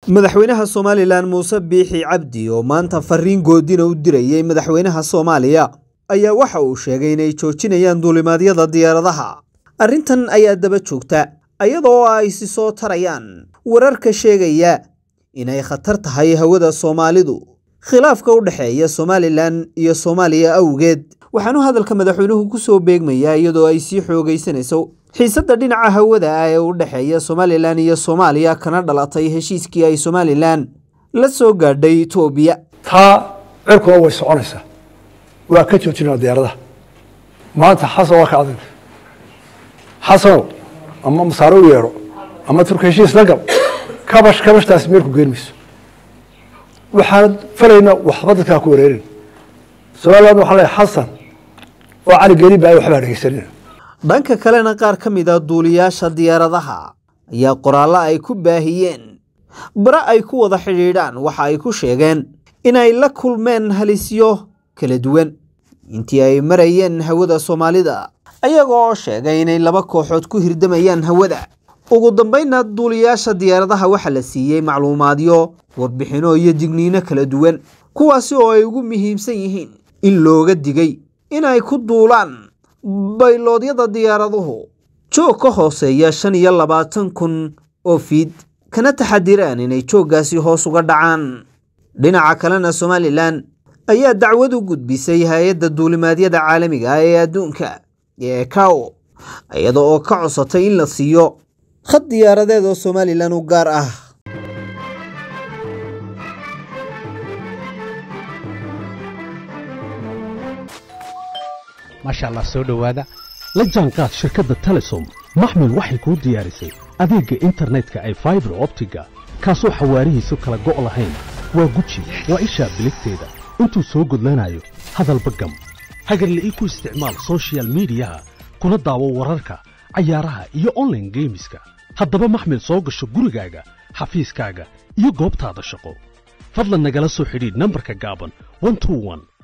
madaxweynaha somalilan muuse biixi cabdi oo maanta fariin goodina u dirayey madaxweynaha soomaaliya ayaa waxa uu sheegay inay joojinayaan duulimaadyada diyaaradaha arrintan ayaa daba joogta iyadoo ay si soo tarayaan wararka sheegaya inay khatar tahay hawada soomaalidu khilaafka u dhexeeya somalilan iyo soomaaliya awgeed waxaanu hadalka madaxweynuhu ku soo beegmayaa iyadoo ay sii xoogaysanayso xiisadda dhinaca hawada ah ee u dhexeeya somalilan iyo soomaaliya kana dhalatay heshiiskii ay somalilan la soo gaadhay etoobiya taa cirkuna way soconaysaa waa ka joojinaa diyaaradaha maanta xasan waa ka adag xasanow ama masaare u yeedho ama turka heshiis la gal kabash kabashtaasi meel ku geen mayso waxaan falaynaa waxba dadkaa ku wareerin somaliland waxaa leeyahay xasan oo cali geli ba ay waxbaa dhegeysanina dhanka kalena qaar ka mid a duuliyaasha diyaaradaha ayaa qoraallo ay ku baahiyeen bare ay ku wada xidhiidhaan waxa ay ku sheegeen inay la kulmeen halisyo kala duwan intii ay marayeen hawada soomaalida ayaga oo sheegay inay laba kooxood ku hirdamayaan hawada ugu dambaynna duuliyaasha diyaaradaha waxaa la siiyey macluumaadyo warbixino iyo digniino kala duwan kuwaasi oo ay ugu muhiimsan yihiin in looga digay inay ku duulaan bayloodyada diyaaraduhu joog ka hooseeya shan iyo labaatan kun oo fiid kana taxadiraan inay jooggaasi hoos uga dhacaan dhinaca kalena somalilan ayaa dacwad u gudbisay hay-adda duulimaadyada caalamiga ah ee adduunka ee ekawo iyada oo ka codsatay in la siiyo khad diyaaradeed oo somalilan u gaar ah maasha allah soo dhowaada la jaanqaad shirkadda telesom maxmil waxay kuu diyaarisay adeegga internetka ay faibar optiga kaasoo xawaarihiisu kala go' lahayn waa guji waa ishaa biligteeda intuu soo gudlanayo hadalba gam hagarle ii ku isticmaal sochial midiyaha kuna daawo wararka cayaaraha iyo onlaine geemiska haddaba maxmil soo gasho gurigaaga xafiiskaaga iyo goobtaada shaqo fadlan nagala soo xidhiidh nambarka gaaban